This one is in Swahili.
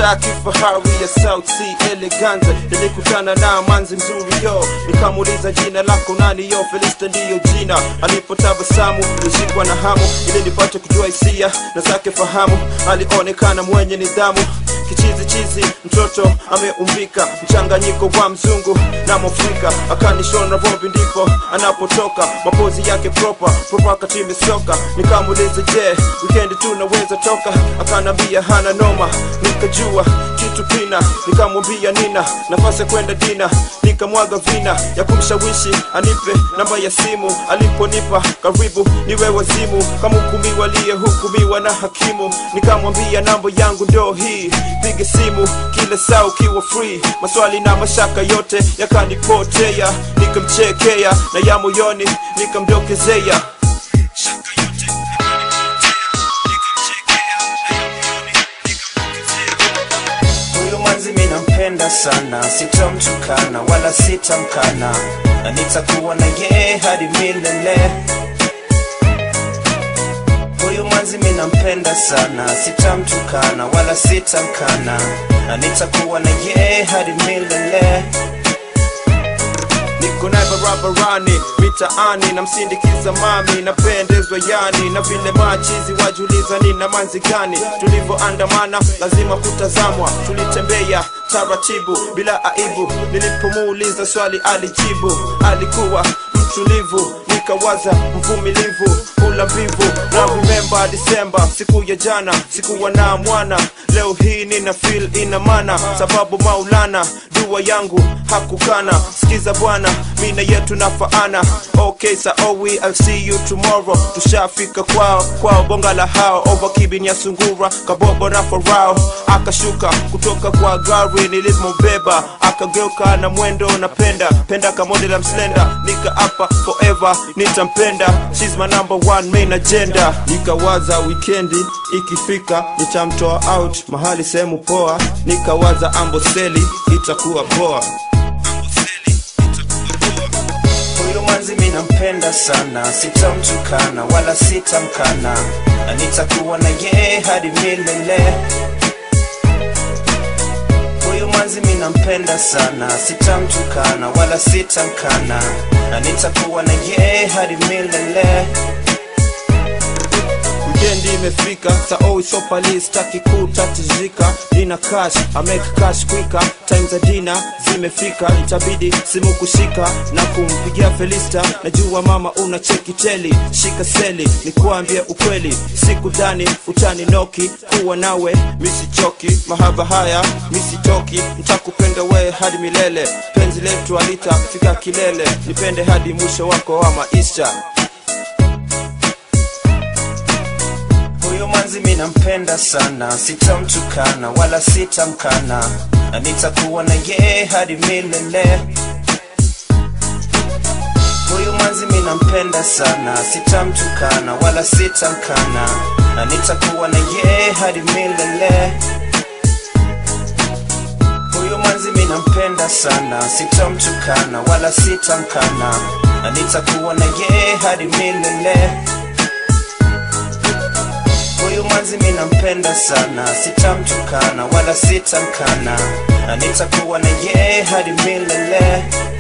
Mitaa kifahari ya South Sea Eleganza, nilikutana na manzi mzuri yo, nikamuuliza jina lako nani yo, Felista ndiyo jina. Alipotabasamu nilishikwa na hamu ili nipate kujua hisia na zake fahamu. Alionekana mwenye nidhamu kichizi chizi, mtoto ameumbika, mchanganyiko wa mzungu na mwafrika. Akanishona vumbi ndipo anapotoka, mapozi yake proper proper, katime soka. Nikamuuliza je, weekend tunaweza toka? Akanambia hana noma, nikajua kitu pina, nikamwambia nina nafasi ya kwenda dina, nikamwaga vina ya kumshawishi anipe namba ya simu. Aliponipa karibu niwe wazimu, kama hukumiwa aliyehukumiwa na hakimu. Nikamwambia namba yangu ndo hii, piga simu kila saa ukiwa free. Maswali na mashaka yote yakanipotea, nikamchekea na ya moyoni nikamdokezea Huyu manzi mi nampenda sana, sitamtukana wala sitamkana, na nitakuwa na yeye hadi milele. Huyu manzi mi nampenda sana, sitamtukana wala sitamkana, na nitakuwa na yeye hadi milele. niko naye barabarani mitaani namsindikiza mami napendezwa yani na vile machizi wajuliza nina manzi gani tulivyoandamana lazima kutazamwa tulitembea taratibu bila aibu nilipomuuliza swali alijibu alikuwa mtulivu nikawaza mvumilivu ula mbivu na remember Disemba siku ya jana sikuwa na mwana leo hii nina feel ina mana sababu maulana dua yangu hakukana sikiza bwana mina yetu nafaana okay saowi I'll see you tomorrow tushafika kwao kwao bonga la hao over kibini ya sungura kabobo na farao akashuka kutoka kwa gari nilizmobeba akageuka na mwendo napenda penda kamode la mslenda nika apa forever nitampenda she's my number one main agenda nikawaza wikendi ikifika nitamtoa out mahali sehemu poa nikawaza amboseli itakuwa poa Huyu manzi mi nampenda sana, sitamtukana wala sitamkana, na nitakuwa na yeye hadi milele. Huyu manzi mi nampenda sana, sitamtukana wala sitamkana, na nitakuwa na yeye hadi milele. Wikendi imefika saoi sopali staki kutatizika nina cash I make cash quicker time za dina zimefika itabidi simu kushika na kumpigia Felista najua mama una cheki teli shika seli nikuambie ukweli siku dhani utani noki kuwa nawe misichoki mahaba haya misitoki ntakupenda we hadi milele penzi letu alitafika kilele nipende hadi mwisho wako wa maisha Huyu manzi mi nampenda sana, sitamtukana wala sitamkana, na nitakuwa na yeye hadi milele. Huyu manzi mi nampenda sana, sitamtukana wala sitamkana, na nitakuwa na yeye hadi milele. Huyu manzi mi nampenda sana, sitamtukana wala sitamkana, na nitakuwa na yeye hadi milele. Huyu manzi mi nampenda sana, sitamtukana wala sitamkana, na nitakuwa na yeye hadi milele.